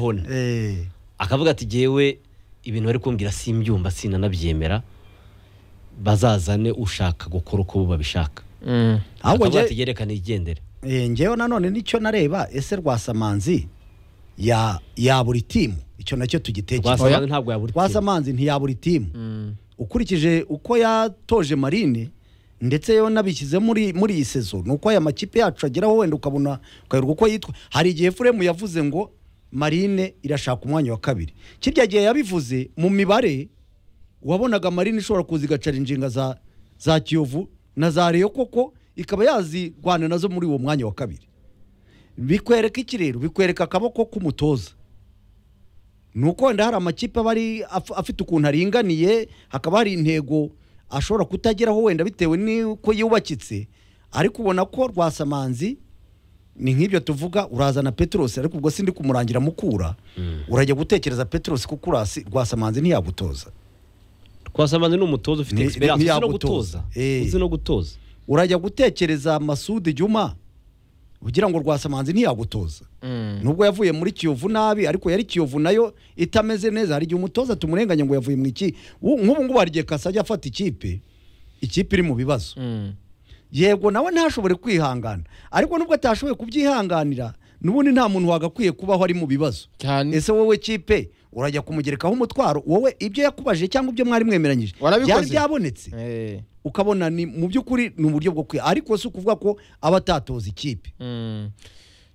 hona eh akavuga ati jyewe ibintu bari kumbwira simbyumva sinanabyemera bazazane ushaka gukora uko bo babishaka Mm. ahubwo akavuga ati njye yerekane igendere eh, njyewe nanone nicyo nareba ese rwasamanzi ya ya buri timu icyo nacyo tugitekerezo rwasamanzi ntabwo yabura ikintu rwasamanzi ntiya buri timu ukurikije uko yatoje marine ndetse yo nabishyize muri muri iyi sezo ni uko aya makipe yacu ageraho wenda ukabona ukayoberwa uko yitwa hari igihe furemu yavuze ngo marine irashaka umwanya wa kabiri kirya gihe yabivuze mu mibare wabonaga marine ishobora kuza igacara injinga za za kiyovu na za reyo koko ikaba yazirwana nazo muri uwo mwanya wa kabiri bikwereka iki rero bikwereka akaboko k'umutoza ni uko wenda hari amakipe aba ari af- afite ukuntu aringaniye hakaba hari intego ashobora kutageraho wenda bitewe n'uko yubakitse ariko ubona ko rwasamanzi ni nk'ibyo tuvuga urazana peterose ariko ubwo sindi kumurangira mukura urajya gutekereza peterose kuko urasi rwasamanzi ntiyagutoza rwasamanzi ni umutoza ufite Ni- experience uzi no ntiyagutoza. gutoza Eh. uzi no gutoza urajya gutekereza masudi juma ugira ngo rwasamanzi ntiyagutoza Mm. nubwo yavuye muri kiyovu nabi ariko yari kiyovu nayo itameze neza hari igihe umutoza tumurenganya ngo yavuye mu iki u- nk'ubu ngubu hari igihe kasajya afata ikipe ikipe iri mu bibazo Mm. yego nawe ntashobore kwihangana ariko nubwo atashoboye kubyihanganira n'ubundi nta muntu wagakwiye kubaho ari mu bibazo cyane ese wowe kipe urajya kumugerekaho umutwaro wowe ibyo yakubajije cyangwa ibyo mwari mwemeranyije Warabikoze? byari byabonetse Eh. ukabona ni mu by'ukuri ni uburyo bwo kwiha ariko si ukuvuga ko aba atatoza ikipe Mm.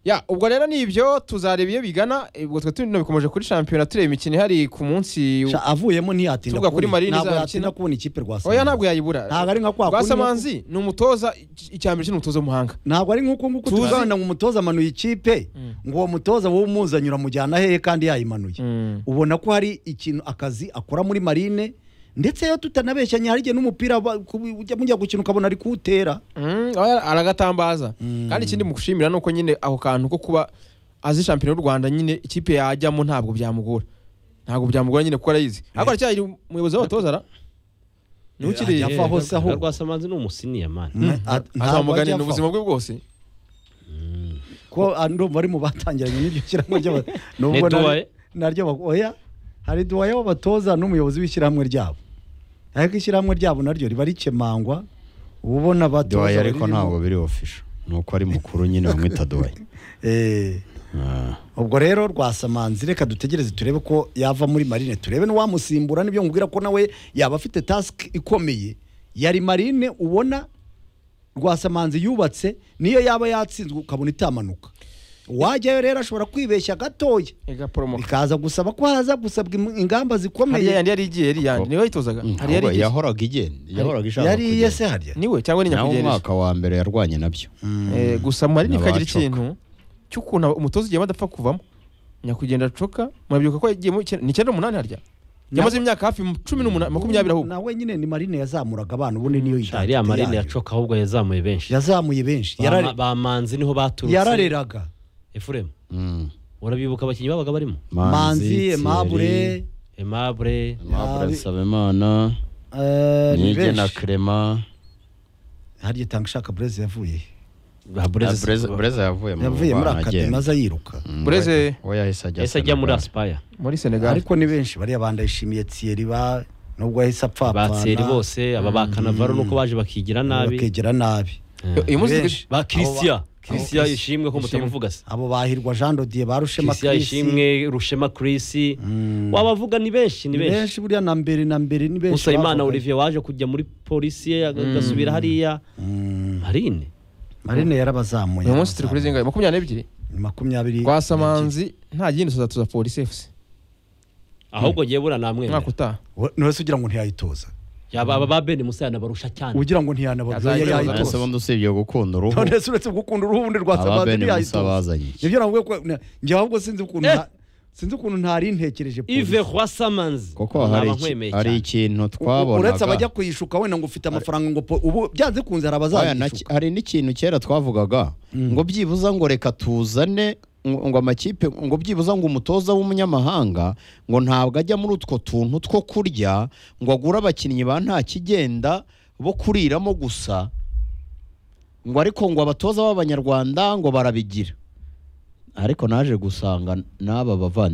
ya ubwo rero ni ibyo tuzareba iyo bigana eh, ubwo twe tuno bikomeje kuri shampiyona tureba imikino ihari ku munsi Sha, avuyemo ntiyatinda Tuvuga kuri kubona- Marine ntabwo izabikina. yatinda kubona ikipe rwasa oya ntabwo yayibura ntabwo ari nka kwa kundi rwasamanzi ni umutoza iki- icyambere cyo ni umutoza w'umuhanga ntabwo ari nk'uko nguko Tuzi- tuzabona ngo umutoza amanuye ikipe ngo uwo mutoza wowe umuzanye uramujyana hehe kandi yayimanuye Mm. ubona ko hari ikintu akazi akora muri marine ndetse iyo tutanabeshyanye hari igihe n'umupira ba- ku- ujya mujya gukina ukabona ari kuwutera Mm, oya, aragatambaza Mm. kandi ikindi mugushimira ni uko nyine ako kantu ko kuba azi shampiyona y'u rwanda nyine ikipe yajyamo ntabwo byamugora ntabwo byamugora nyine kuko arayizi ariko aracyari umuyobozi w'abatoza ara niwe ukiri Ajya apfa hose aho. rwasamanzi ni umusiniya mani A- ntabwo ajya azamuganira apfa. ubuzima bwe bwose ko ah, ndumva ari mu batangiranye n'iryo shyirahamwe ry'aba- Ni nubwo nari- Duwaye? naryo ba- oya hari duwaye w'abatoza n'umuyobozi w'ishyirahamwe ryabo ariko ishyirahamwe ryabo naryo riba rikemangwa uba ubona abatoza duwaye ariko baririmo. ntabwo biri ofisho ni uko ari mukuru nyine bamwita duwaye Eh, Ah, ubwo rero rwasamanzi reka dutegereze turebe ko yava muri marine turebe n'uwamusimbura nibyo nkubwira ko nawe yaba afite tasike ikomeye yari marine ubona rwasamanzi yubatse niyo yaba yatsinzwe ukabona itamanuka wajyayo rero ashobora kwibeshya gatoya igaporomoka bikaza gusaba ko haza gusabwa im- ingamba hariya zikomeye yandi yari igiye yari iyandi niwe yitozaga hari yari ahubwo igiye yahoraga igenda yahoraga ishaka yari kugenda. yese harya niwe cyangwa ni nawe nyakugera umwaka wa mbere yarwanye nabyo Eh, gusa mu marini bikagira N'abacoka. ikintu cy'ukuntu umutoza igihe badapfa kuvamo nyakugenda acoka murabyibuka ko yagiyemo icyenda- ni icyenda n'umunani harya yamaze imyaka hafi cumi n'umunani makumyabiri ahubwo nawe nyine ni marine yazamuraga abana ubundi niyo Sha, iriya identity marine yayo. yacoka ahubwo yazamuye benshi yazamuye benshi Ba- Yarare- bamanzi niho baturutse yarareraga efuremu Mm. urabibuka abakinnyi babaga barimo manzi Thierry, emabure emabure Aimable Yabi- Nsabimana eh, ni Nige na benshi Clement harya itanga ushaka bureze yavuye he? ba Ah, Breza bureze Breza yavuye mu yavuye muri bana akademi agenda. aza yiruka Mm, Breze- we- we yahise ajya yahise ajya muri Senegal. asipaya muri senegal ariko ni benshi bariya bandayishimiye tiyeri ba nubwo yahise apfapfana batseri bose aba ba kanavaro nuko baje bakigira nabi bakegera nabi uyu munsi benshi. ba kirisiya kirisiya Christian. yishimwe ko mutamuvuga se abo bahirwa jean dodiye barushema kirisiya yishimwe rushema kirisi wabavuga ni benshi ni ni benshi benshi buriya na mbere na mbere ni benshi usabimana bavuganye. olivier waje kujya muri polisi ye aga- agasubira hariya marine marine yarabazamuye uyu munsi turi kuri zingahe makumyabiri n'ebyiri Ni makumyabiri rwasamanzi nta yindi tuza tuza polisi efusi ahubwo ngewe buriya namwemera umwaka utaha We- ni wese ugira ngo ntiyayitoza yaba aba ba bene musa yanabarusha cyane ugira ngo ntiyanabaga Azayitoza. None se yayitoza bundi usibye gukunda uruhu none se uretse gukunda uruhu ubundi aba rwasamanzi bene musa ntiyayitoza bazanye iki? nibyo navuga ko na- njye ahubwo sinzi ukuntu Eh! nta- sinzi ukuntu ntari ntekereje ive rwasamanzi kuko hari iki- hari ikintu twabonaga uretse abajya kuyishuka wenda ngo ufite amafaranga ngo po- ubu byanze kunze hari Oya, na- abazayishuka hari n'ikintu kera twavugaga ngo byibuza ngo reka tuzane ngo ngo amakipe ngo byibuza ngo umutoza w'umunyamahanga ngo ntabwo ajya muri utwo tuntu two kurya ngo agure abakinnyi ba nta kigenda bo kuriramo gusa ngo ariko ngo abatoza b'abanyarwanda ngo barabigira ariko naje gusanga n'aba bavandimwe